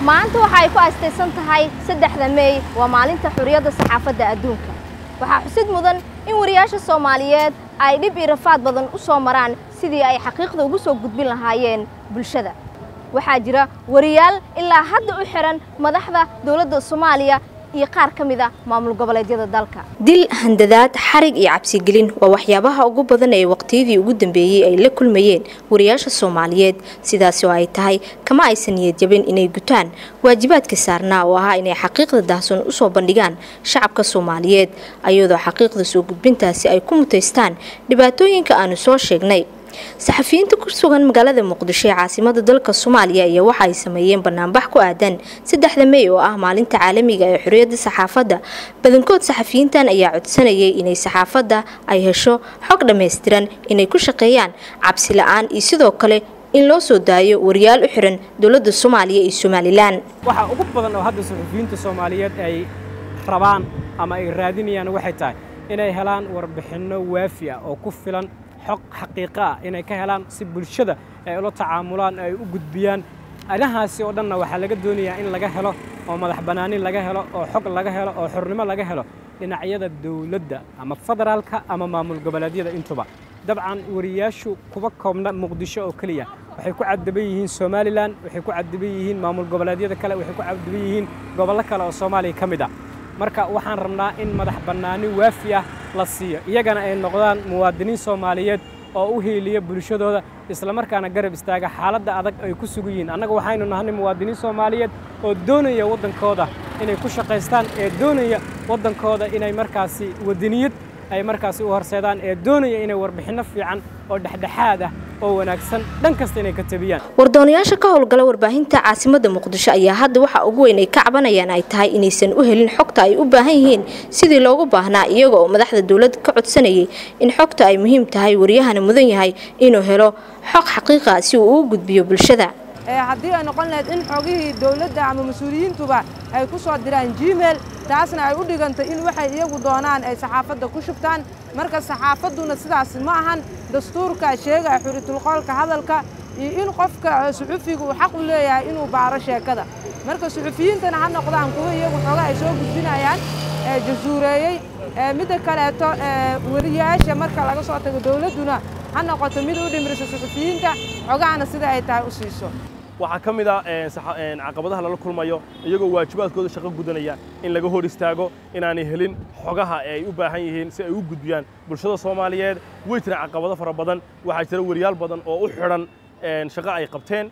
maanta waxa ay ku astaysan tahay saddexda meey waa maalinta xurriyadda saxaafadda adduunka waxaa xusid mudan in wariyaasha soomaaliyeed ay dhib iyo rafaad badan u soo maraan sidii ay xaqiiqda ugu soo gudbin lahaayeen bulshada waxaa jira wariyaal ilaa hadda u xihan madaxda dowladda soomaaliya iyo qaar ka mid a maamul goboleedyada dalka dil handadaad xarig iyo cabsigelin waa waxyaabaha ugu badan ee waqtiyadii ugu dambeeyey ay la kulmayeen wariyaasha soomaaliyeed sidaasi oo ay tahay kama aysan niyad jabin inay gutaan waajibaadka saarnaa oo ahaa inay xaqiiqda daahsoon usoo bandhigaan shacabka soomaaliyeed ayadoo xaqiiqda soo gudbintaasi ay ku mutaystaan dhibaatooyinka aanu soo sheegnay saxafiyiinta ku sugan magaalada muqdisho ee caasimada dalka soomaaliya ayaa waxa ay sameeyeen banaanbax ku aadan saddexda mey oo ah maalinta caalamiga ee xorriyadda saxaafadda badankood saxafiyiintan ayaa codsanayay inay saxaafadda ay hesho xog dhammaystiran inay ku shaqeeyaan cabsi la-aan iyo sidoo kale in loo soo daayo wariyaal u xiran dowladda soomaaliya iyo somalilan waxaa ugu badan oo hadda saxufiyiinta soomaaliyeed ay rabaan ama ay raadinayaan waxay tahay inay helaan warbixinno waafi ah oo ku filan xog xaqiiqo ah inay ka helaan si bulshada ay ula tacaamulaan ay u gudbiyaan anahaasi oo dhanna waxaa laga doonayaa in laga helo oo madax bannaani laga helo oo xog laga helo oo xornimo laga helo dhinacyada dawladda ama federaalka ama maamul goboleedyada intuba dabcan wariyaashu kuba koobna muqdisho oo keliya waxay ku cadaban yihiin somalilan waxay ku cadaban yihiin maamul goboleedyada kale waxay ku cadaban yihiin gobollo kale oo soomaaliya ka mid ah marka waxaan rabnaa in madax bannaani waafi ah la siiyo iyagana ay noqdaan muwaadiniin soomaaliyeed oo u hiiliya bulshadooda islamarkaana garab istaaga xaaladda adag ay ku sugan yihiin annaga waxaynu nahnay muwaadiniin soomaaliyeed oo doonaya waddankooda inay ku shaqaystaan ee doonaya waddankooda inay markaasi wadaniyad ay markaasi u horseedaan ee doonaya inay warbixinno fiican oo dhexdhexaad ah oo wanaagsan dhan kasta inay ka tabiyaan wardoonayaasha ka howlgala warbaahinta caasimada muqdisho ayaa hadda waxa ugu weyn ay ka cabanayaan ay tahay inaysan u helin xogta ay u baahan yihiin sidii loogu baahnaa iyaga oo madaxda dowladda ka codsanayay in xogta ay muhiim tahay waryahana mudan yahay inuu helo xog xaqiiqa si uu ugu gudbiyo bulshada haddii ay noqon lahayd in xogihii dawladda ama mas-uuliyiintuba ay ku soo diraan gmail taasna ay u dhigantay in waxay iyagu doonaan ay saxaafadda ku shubtaan marka saxaafadduna sidaas ma ahan dastuurka sheegaya xuritulqoolka hadalka iyo in qofka suxufiga uu xaq u leeyahay inuu baaro sheekada marka suxufiyiintana ha noqdaan kuwa iyagu xooga ay soo gudbinayaan jasuureeyey midda kaleeto wariyaasha marka laga soo tago dawladduna ha noqoto mid u dhimirisa suxufiyiinta xogahana sida ay tahay u siiso waxaa ka mid ah caqabadaha lala kulmayo iyagoo waajibaadkooda shaqo gudanaya in laga hor istaago inaanay helin xogaha ee ay u baahan yihiin si ay u gudbiyaan bulshada soomaaliyeed way jira caqabado fara badan waxaa jira wariyaal badan oo u xidhan shaqo ay qabteen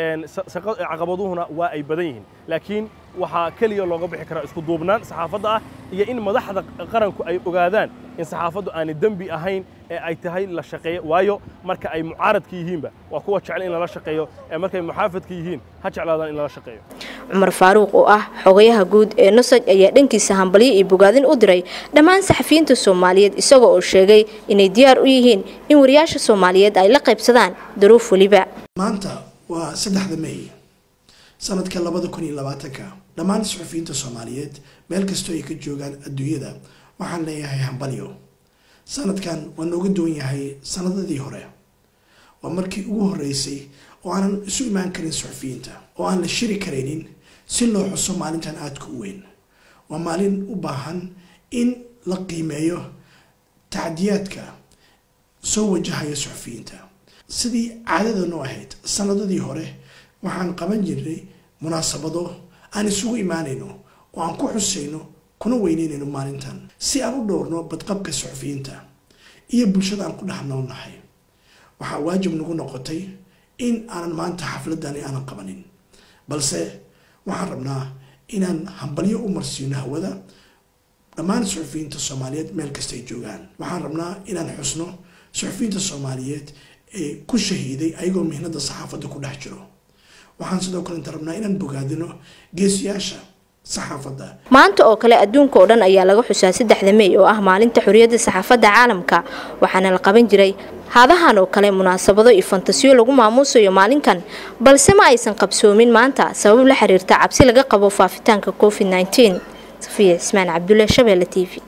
caqabaduhuna waa ay badan yihiin laakiin waxaa keliya looga bixi karaa isku duubnaan saxaafadda ah iyo in madaxda qaranku ay ogaadaan in saxaafaddu aanay dembi ahayn ee ay tahay la shaqeeyo waayo marka ay mucaaradka yihiinba waa kuwa jecel in lala shaqeeyo ee markay muxaafadka yihiin ha jeclaadaan in lala shaqeeyo cumar faaruuq oo ah xogayaha guud ee nosaj ayaa dhankiisa hambalyo iyo bogaadin u diray dhammaan saxafiyiinta soomaaliyeed isaga oo sheegay inay diyaar u yihiin in wariyaasha soomaaliyeed ay la qaybsadaan duruuf weliba maanta waa saddexda may sanadka labada kun iyo labaatanka dhammaan saxufiyiinta soomaaliyeed meel kastoo ay ka joogaan adduunyada waxaan leeyahay hambalyo sanadkan waa nooga duwan yahay sanadadii hore waa markii ugu horeysay oo aanan isu imaan karin saxufiyiinta oo aan la shiri karaynin si loo xuso maalintan aadka u weyn waa maalin u baahan in la qiimeeyo tacdiyaadka soo wajahaya saxufiyiinta sidii caadadanu ahayd sanadadii hore waxaan qaban jirnay munaasabado aan isugu imaanayno oo aan ku xusayno kuna weyneynayno maalintan si aan u dhowrno badqabka saxufiyiinta iyo bulshada aan ku dhex noolnahay waxaa waajib nagu noqotay in aanan maanta xafladani aanan qabanin balse waxaan rabnaa inaan hambalyo u marsiino hawada dhammaan saxufiyiinta soomaaliyeed meel kasta ay joogaan waxaan rabnaa inaan xusno saxufiyiinta soomaaliyeed ee ku shahiiday ayagoo mihnada saxaafadda ku dhex jiro waxaan sidoo kale inta rabnaa inaan bogaadino geesiyaasha saxaafadda maanta oo kale adduunka oo dhan ayaa laga xusaa saddexda mey oo ah maalinta xorriyadda saxaafadda caalamka waxaana la qaban jiray haadahan oo kale munaasabado iyo fantasiyo lagu maamuusayo maalinkan balse ma aysan qabsoomin maanta sabab la xiriirta cabsi laga qabo faafitaanka covid safiya cismaan cabdulle shabeelle t v